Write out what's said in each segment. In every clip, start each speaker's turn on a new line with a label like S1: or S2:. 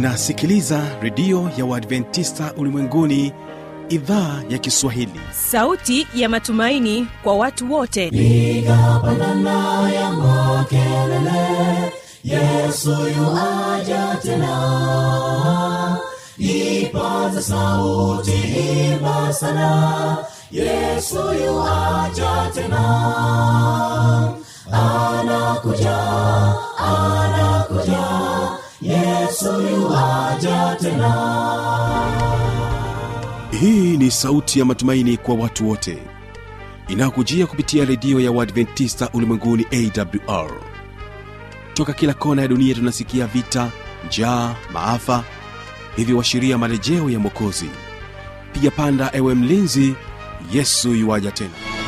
S1: unasikiliza redio ya uadventista ulimwenguni idhaa ya kiswahili
S2: sauti ya matumaini kwa watu wote
S3: piga pandana ya makelele yesu yuaja tena ipaza sauti imba sana yesu yuaja tena anakuja anakuja yesu yuaja tena
S1: hii ni sauti ya matumaini kwa watu wote inayokujia kupitia redio ya uadventista ulimwenguni awr toka kila kona ya dunia tunasikia vita njaa maafa hivyo washiria marejeo ya mwokozi piga panda ewe mlinzi yesu yuwaja tena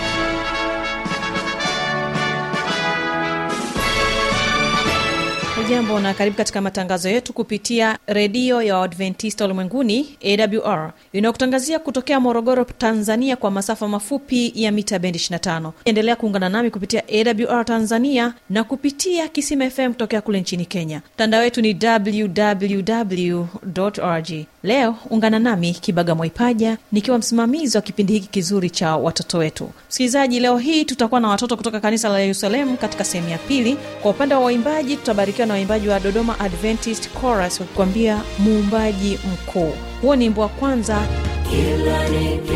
S2: hujambo na karibu katika matangazo yetu kupitia redio ya waadventista ulimwenguni awr inayokutangazia kutokea morogoro tanzania kwa masafa mafupi ya mita bendi 25 endelea kuungana nami kupitia awr tanzania na kupitia kisima fm kutokea kule nchini kenya mtandao wetu ni www org leo ungana nami kibaga mwaipaja nikiwa msimamizi wa kipindi hiki kizuri cha watoto wetu msikilizaji leo hii tutakuwa na watoto kutoka kanisa la yerusalemu katika sehemu ya pili kwa upande wa waimbaji tutabarikiwa na waimbaji wa dodoma adventist chorus wakikwambia muumbaji mkuu huo ni wimbo wa kwanza
S3: kila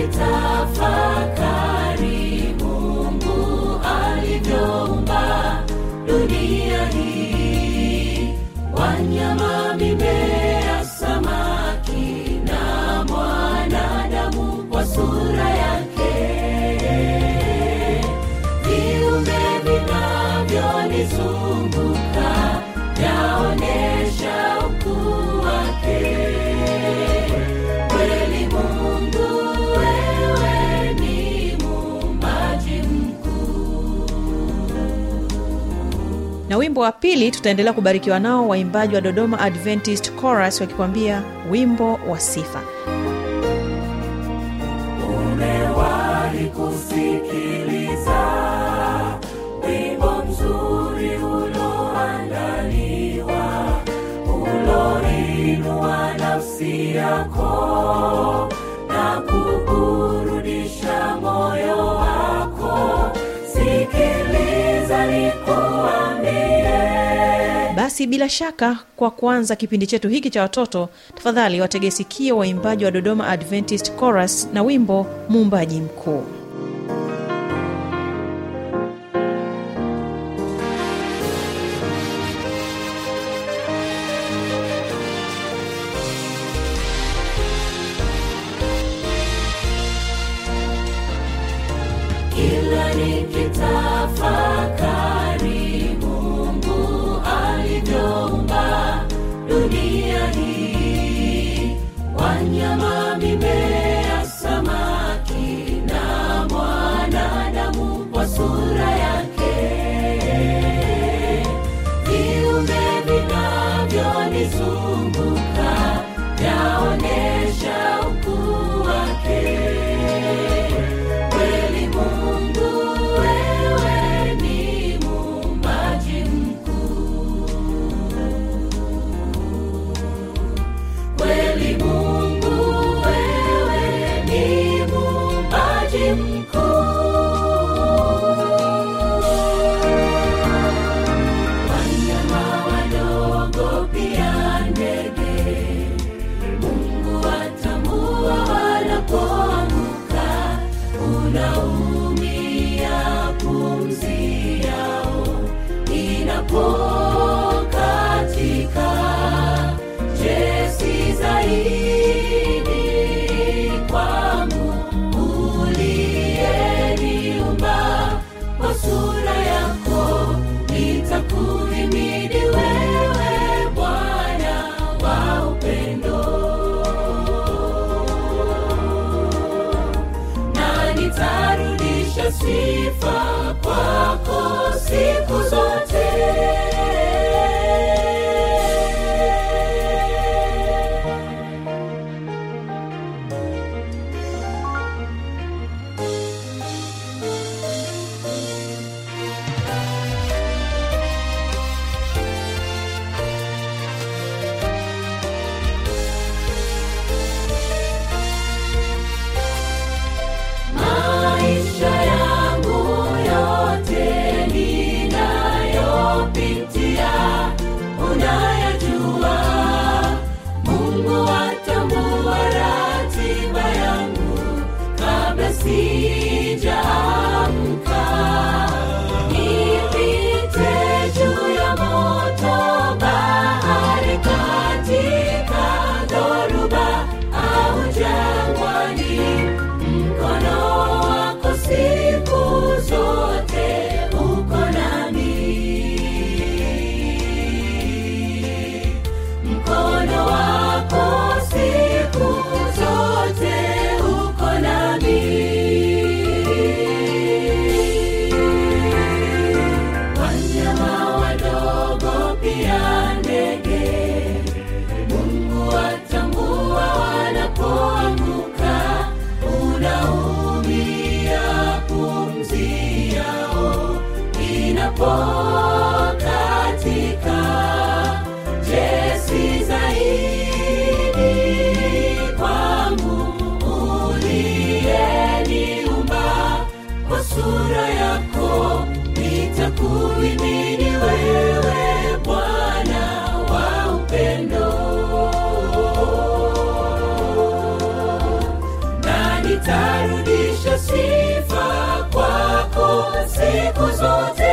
S3: nikitafakari mungu alivyoumba dunia hii wanyama mimea samaki na mwanadamu kwa sura yake viumbe vinavyonizunguka vyaonesha ukuu wake kweli mungu wewe ni muumbaji mkuu
S2: na wimbo wa pili tutaendelea kubarikiwa nao waimbaji wa dodoma adventist chorus wakikwambia wimbo wa sifa
S3: umewahi kusikiliza wimbo mzuri uloandaliwa uloinua nafsi yako na kuburudisha moyo wako sikiliza nikuambie
S2: basi bila shaka kwa kuanza kipindi chetu hiki cha watoto tafadhali wategesikie waimbaji wa dodoma adventist chorus na wimbo muumbaji mkuu
S3: kila nikitafakari mungu alivyoumba dunia hii wanyama mimea samaki na mwanadamu kwa sura yake viumbe vinavyonizunguka vyaonesha ukuu wake kweli mungu wewe ni muumbaji mkuu kweli mungu wewe ni muumbaji mkuu wanyama wadogo pia ndege mungu watambua wanapoanguka unaumia pumzi yao inapokatika jesi zaidi kwangu uliyeniumba kwa sura yako nitakuhimidi wewe bwana wa upendo na nitarudisha sifa kwako siku zote inapokatika jesi zaidi kwangu uliyeniumba kwa sura yako nitakuhimidi wewe bwana wa upendo na nitarudisha sifa kwako siku zote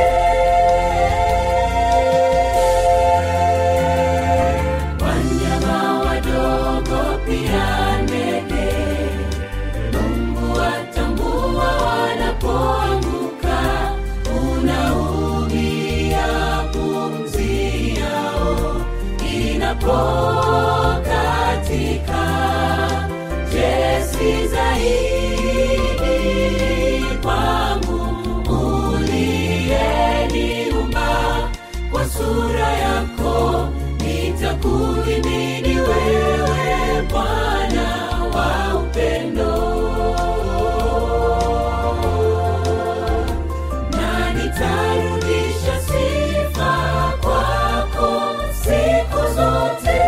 S3: wanyama wadogo pia ndege mungu watambua wanapoanguka unaumia pumzi yao inapokatika jesi zaidi kwangu uliyeniumba kwa sura yako nitakuhimidi wewe bwana wa upendo na nitarudisha sifa kwako siku zote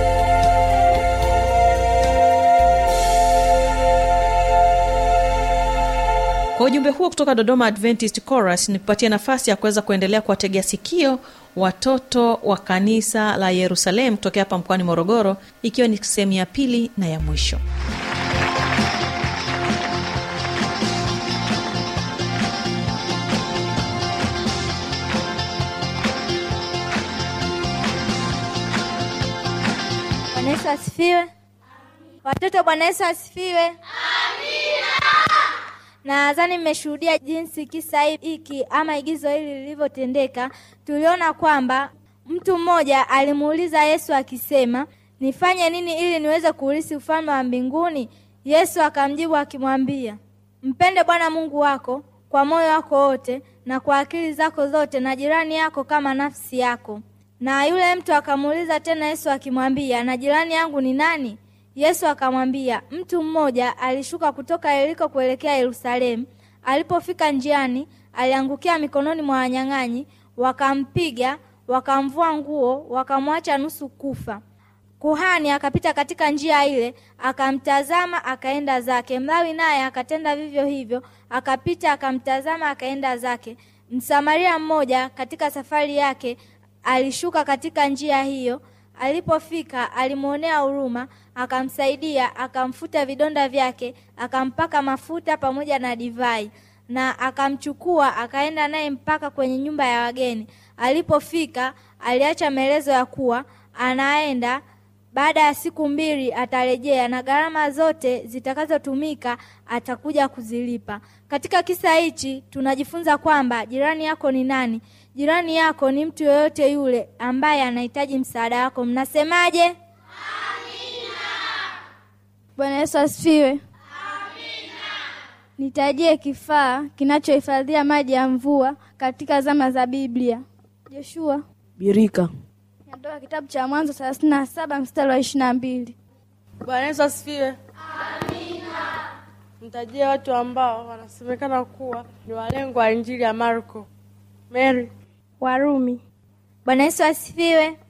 S2: kwa ujumbe huo kutoka dodoma adventist chorus ni kupatia nafasi ya kuweza kuendelea kuwategea sikio watoto wa kanisa la yerusalemu kutokea hapa mkoani morogoro ikiwa ni sehemu ya pili na ya mwisho
S4: Bwana Yesu asifiwe. Watoto, Bwana Yesu asifiwe. Nadhani mmeshuhudia jinsi kisa hiki ama igizo hili lilivyotendeka. Tuliona kwamba mtu mmoja alimuuliza Yesu akisema, nifanye nini ili niweze kuurithi ufalme wa mbinguni? Yesu akamjibu akimwambia, mpende Bwana Mungu wako kwa moyo wako wote na kwa akili zako zote na jirani yako kama nafsi yako. Na yule mtu akamuuliza tena Yesu akimwambia, na jirani yangu ni nani? Yesu akamwambia, mtu mmoja alishuka kutoka Yeriko kuelekea Yerusalemu. Alipofika njiani, aliangukia mikononi mwa wanyang'anyi, wakampiga, wakamvua nguo, wakamwacha nusu kufa. Kuhani akapita katika njia ile, akamtazama, akaenda zake. Mlawi naye akatenda vivyo hivyo, akapita, akamtazama, akaenda zake. Msamaria mmoja katika safari yake alishuka katika njia hiyo. Alipofika alimwonea huruma, akamsaidia, akamfuta vidonda vyake, akampaka mafuta pamoja na divai, na akamchukua akaenda naye mpaka kwenye nyumba ya wageni. Alipofika aliacha maelezo ya kuwa anaenda baada ya siku mbili atarejea na gharama zote zitakazotumika atakuja kuzilipa. Katika kisa hichi tunajifunza kwamba jirani yako ni nani? Jirani yako ni mtu yoyote yule ambaye anahitaji msaada wako. Mnasemaje?
S5: Bwana Yesu asifiwe. Nitajie kifaa kinachohifadhia maji ya mvua katika zama za Biblia. Joshua.
S6: birika
S5: Natoka kitabu cha Mwanzo thelathini na saba mstari wa ishirini na mbili.
S7: Bwana Yesu asifiwe. Amina. Mtajie watu ambao wanasemekana kuwa ni walengwa wa Injili ya Marko. Mary.
S5: Warumi.
S4: Bwana Yesu asifiwe. Amina.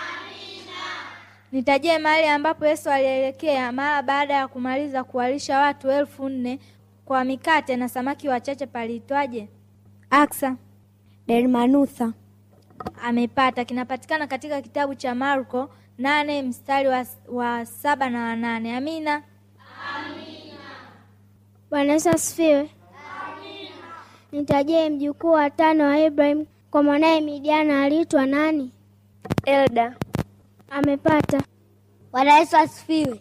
S4: Nitajie mahali ambapo Yesu alielekea mara baada ya kumaliza kuwalisha watu elfu nne kwa mikate na samaki wachache paliitwaje? Aksa.
S5: Dermanutha.
S4: Amepata. Kinapatikana katika kitabu cha Marko nane mstari wa, wa saba na wanane. Amina.
S5: Bwana Yesu asifiwe. Nitajie mjukuu wa tano wa Ibrahim kwa mwanaye Midiana aliitwa nani? Elda. Amepata.
S8: Bwana Yesu asifiwe.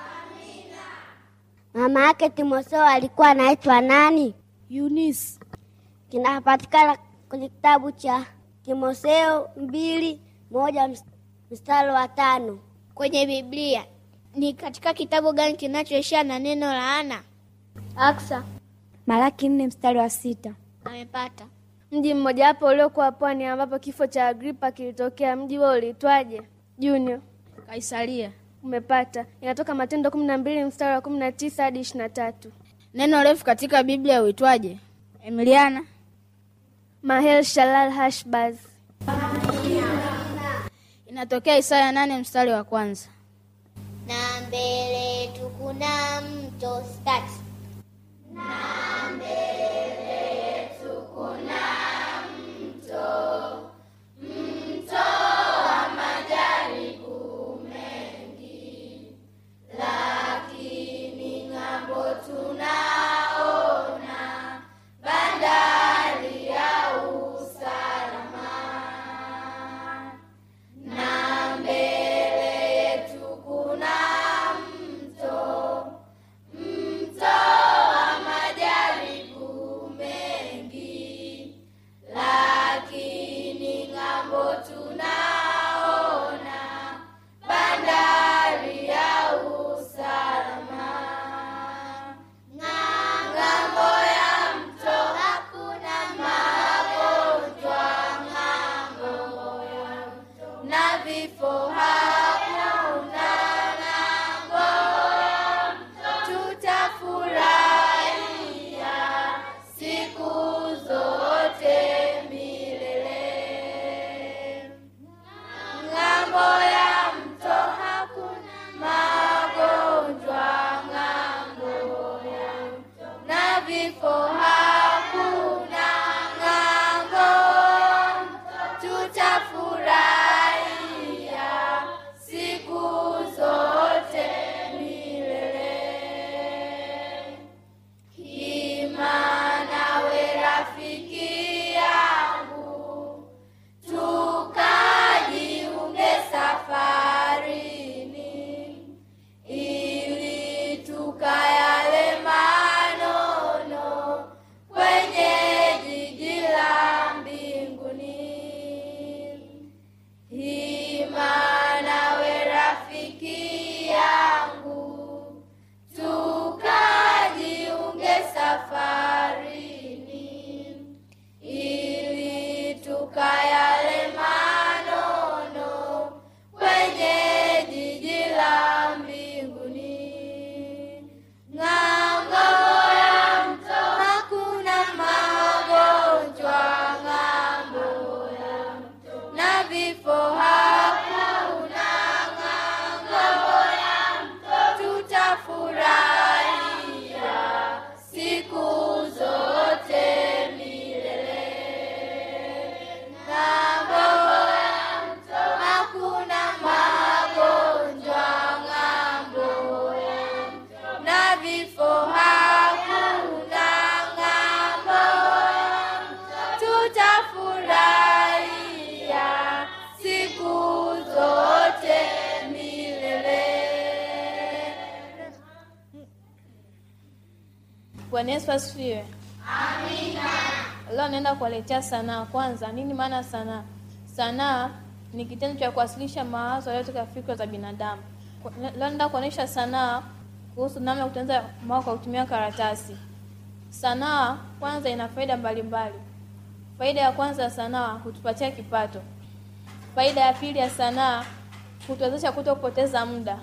S8: Mama yake Timotheo alikuwa anaitwa nani?
S5: Eunice.
S8: Kinapatikana kwenye kitabu cha Timotheo mbili moja ms- mstari wa tano kwenye Biblia. Ni katika kitabu gani kinachoishia na neno laana?
S5: Aksa. Malaki nne mstari wa sita.
S8: Amepata.
S9: Mji mmojawapo uliokuwa pwani ambapo kifo cha Agripa kilitokea. Mji huo ulitwaje? Junior.
S7: Kaisaria.
S9: Umepata. Inatoka Matendo kumi na mbili mstari wa kumi na tisa hadi ishirini na tatu.
S7: Neno refu katika Biblia uitwaje?
S5: Emiliana.
S9: Mahel Shalal Hashbaz.
S6: Inatokea Isaya nane mstari wa kwanza.
S8: Na mbele yetu kuna mto start.
S10: Bwana Yesu asifiwe. Amina. Leo naenda kuwaletea sanaa. Kwanza, nini maana sanaa? Sanaa ni kitendo cha kuwasilisha mawazo yaliyotoka fikra za binadamu. Kwa- Leo naenda kuonyesha sanaa kuhusu namna ya kutengeneza maua kwa kutumia karatasi. Sanaa kwanza ina faida mbalimbali. Faida ya kwanza ya sanaa hutupatia kipato. Faida ya pili ya sanaa hutuwezesha kuto kupoteza muda.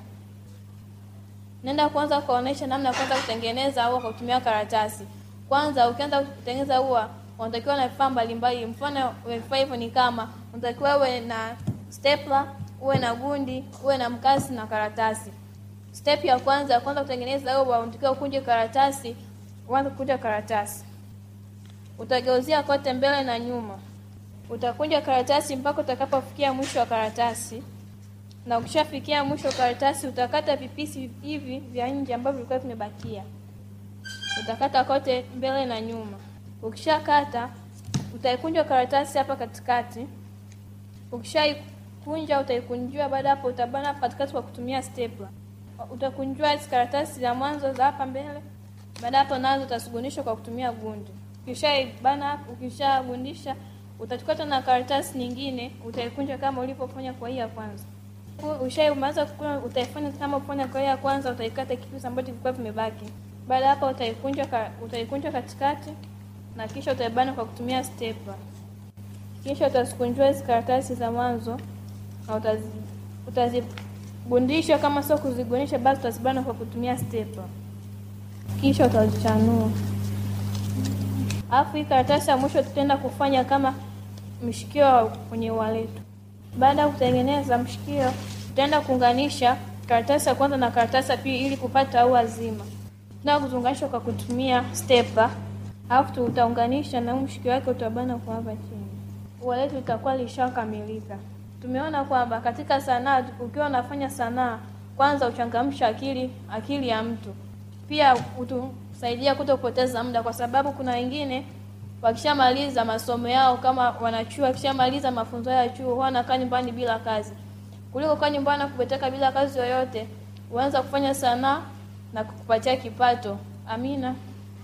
S10: Naenda kwanza kuonyesha namna ya kwanza kutengeneza ua kwa kutumia karatasi. Kwanza ukianza kutengeneza ua, unatakiwa na vifaa mbalimbali. Mfano wa vifaa hivyo ni kama unatakiwa uwe na stapler, uwe na gundi, uwe na mkasi na karatasi. Step ya kwanza, kwanza kutengeneza ua, unatakiwa ukunje karatasi, uanze kukunja karatasi. Utageuzia kote mbele na nyuma. Utakunja karatasi mpaka utakapofikia mwisho wa karatasi na ukishafikia mwisho wa karatasi utakata vipisi hivi vya nje ambavyo vilikuwa vimebakia. Utakata kote mbele na nyuma. Ukishakata utaikunja karatasi hapa katikati. Ukishaikunja utaikunjua, baada hapo utabana hapa katikati kwa kutumia stapler. Utakunjua hizi karatasi za mwanzo za hapa mbele. Baada hapo nazo utasugunisha kwa kutumia gundi. Ukishaibana hapo, ukishagundisha utachukua tena karatasi nyingine utaikunja kama ulivyofanya kwa hii ya kwanza. Ushaimaliza kukuna, utaifanya kama kufanya kwa hii ya kwanza, utaikata kipisi ambacho kilikuwa vimebaki. Baada hapo utaikunja ka, utaikunja katikati na kisha utaibana kwa kutumia stapler. Kisha utazikunjua hizi karatasi za mwanzo na utazi, utazigundisha. Kama sio kuzigunisha, basi utazibana kwa kutumia stapler. Kisha utazichanua. alafu hii karatasi ya mwisho tutaenda kufanya kama mshikio kwenye ua letu. Baada ya kutengeneza mshikio, tutaenda kuunganisha karatasi ya kwanza na karatasi ya pili ili kupata ua zima. Tutaenda kuziunganisha kwa kutumia stepper, alafu tutaunganisha na huu mshikio wake utabana kwa hapa chini. Ua letu litakuwa lishakamilika. Tumeona kwamba katika sanaa, ukiwa unafanya sanaa, kwanza uchangamsha akili akili ya mtu, pia utusaidia kuto kupoteza muda, kwa sababu kuna wengine wakishamaliza masomo yao kama wanachuo, wakishamaliza mafunzo yao ya chuo huwa wanakaa nyumbani bila kazi, kuliko kaa nyumbani na kubeteka bila kazi yoyote, uanza kufanya sanaa na kukupatia kipato. Amina.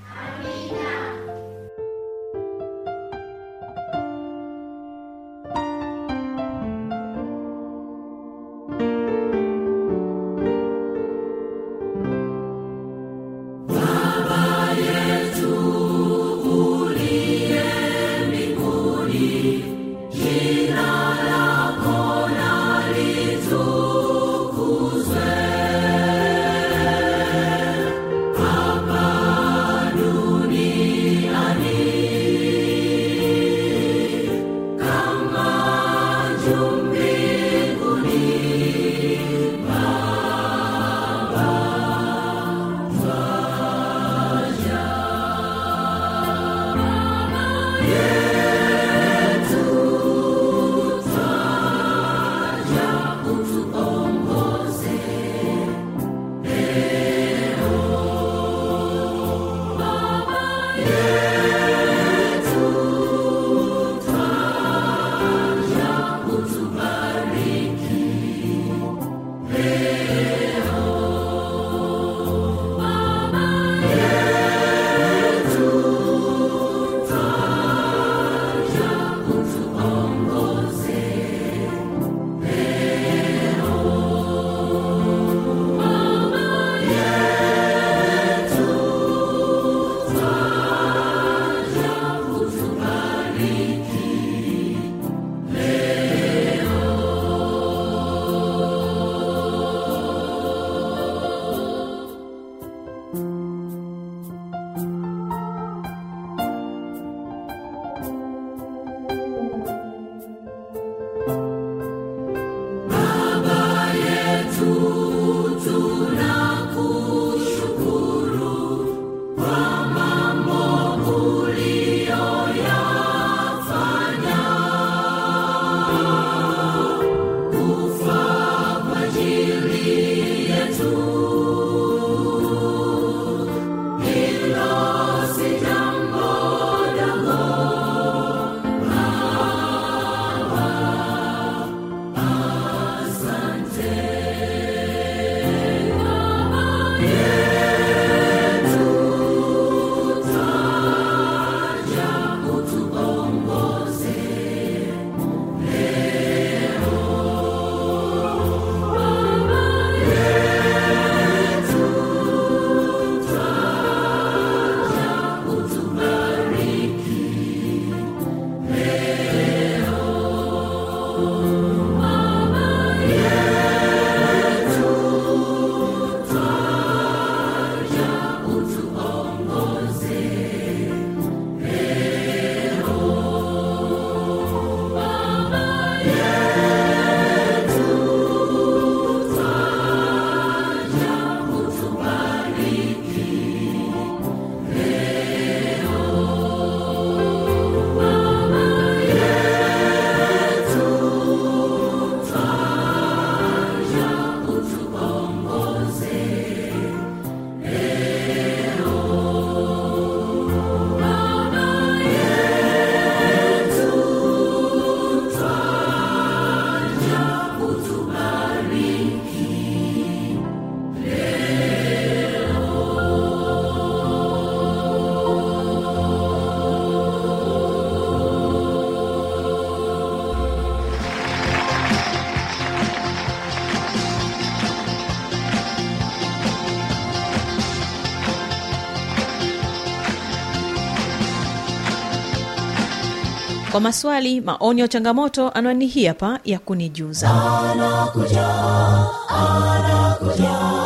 S2: kwa maswali maoni au changamoto anwani hii hapa ya kunijuza
S3: anakuja anakuja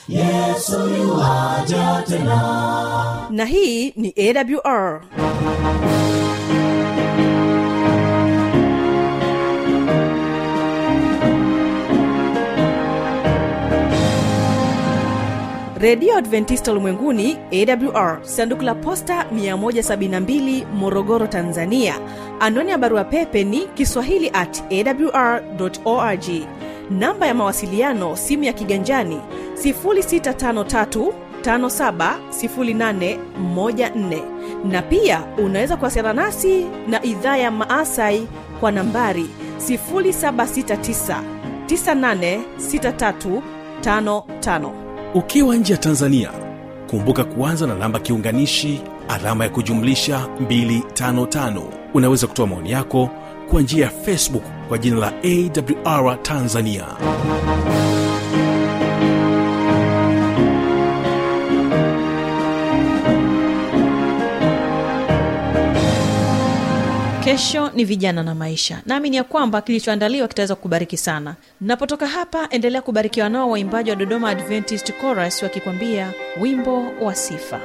S3: yesu yuwaja tena
S2: na hii ni awr redio adventista ulimwenguni awr sanduku la posta 172 morogoro tanzania anwani ya barua pepe ni kiswahili at awr org namba ya mawasiliano simu ya kiganjani 653 570814 na pia unaweza kuwasiliana nasi na idhaa ya maasai kwa nambari 769 986355
S1: ukiwa nje ya tanzania kumbuka kuanza na namba kiunganishi alama ya kujumlisha 255 unaweza kutoa maoni yako kwa njia ya facebook kwa jina la awr tanzania
S2: kesho ni vijana na maisha naamini ya kwamba kilichoandaliwa kitaweza kukubariki sana napotoka hapa endelea kubarikiwa nao waimbaji wa dodoma adventist chorus wakikwambia wimbo wa sifa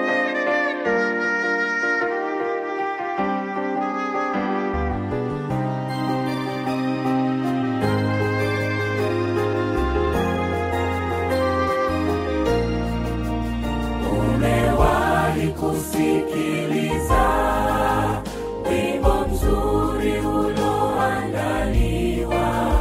S3: umewahi kusikiliza wimbo mzuri uloandaliwa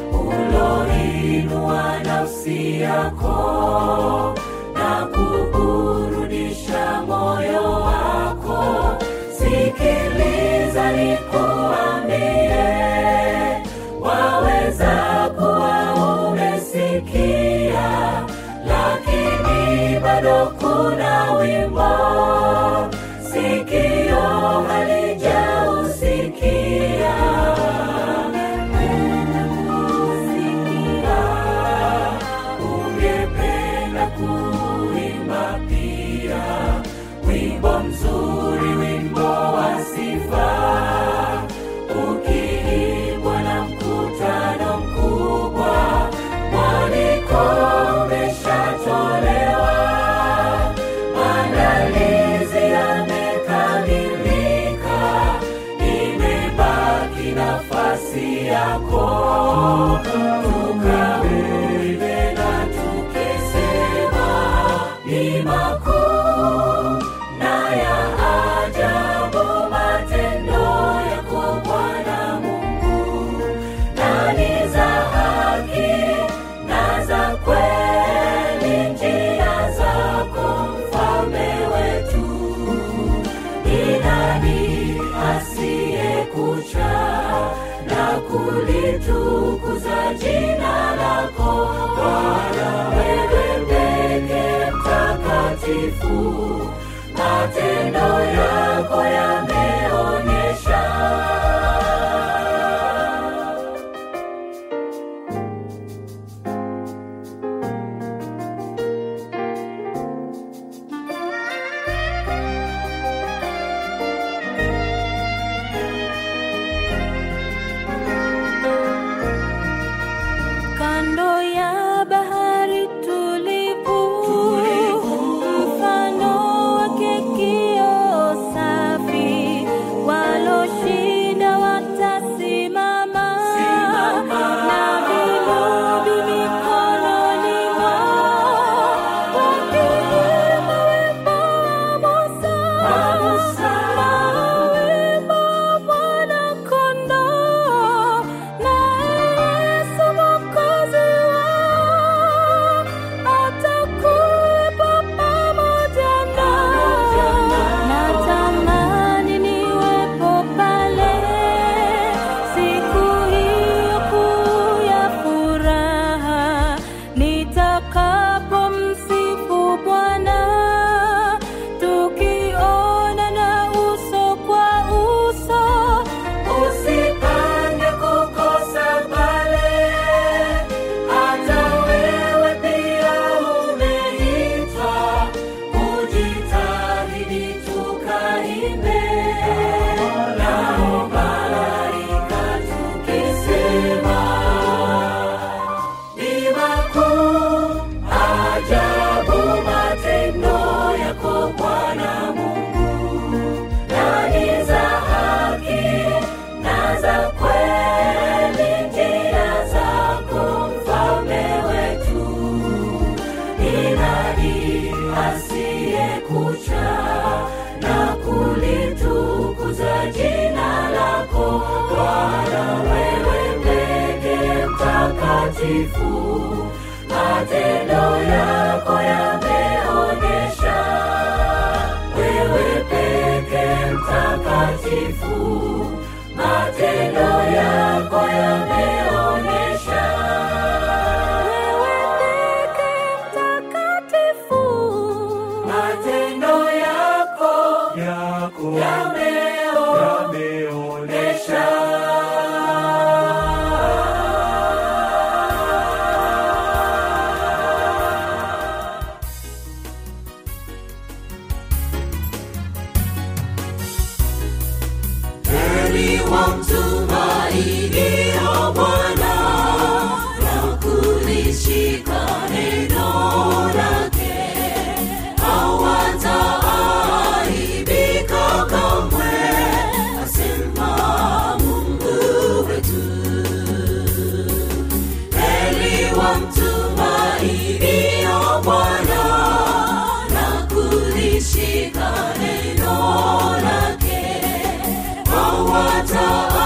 S3: uloinua nafsi yako na kuburudisha moyo wako sikiliza nikuambie waweza kuwa umesikia lakini bado kuna wimbo sikio halijausikia kusikia ungependa kuimba pia wimbo mzuri wimbo wa sifa ukiimbwa na mkutano mkubwa mwaliko umeshatolewa maandalizi yamekamilika imebaki nafasi yako tukauive na tukisema ni makuu na ya ajabu matendo yako bwana mungu na ni za haki na za kweli njia zako mfalme wetu ni nani asiyekucha na kulitukuza jina lako bwana wewe peke mtakatifu matendo yako yameonyesha
S11: kando
S3: mtakatifu matendo yako yameonyesha wewe peke mtakatifu matendo yako yameonyesha wewe peke mtakatifu matendo yako
S11: yako
S3: yameonyesha heri wamtumainio Bwana na kulishika neno lake, hawataaibika kamwe, asema Mungu wetu. Heri wamtumainio Bwana na kulishika neno lake hawata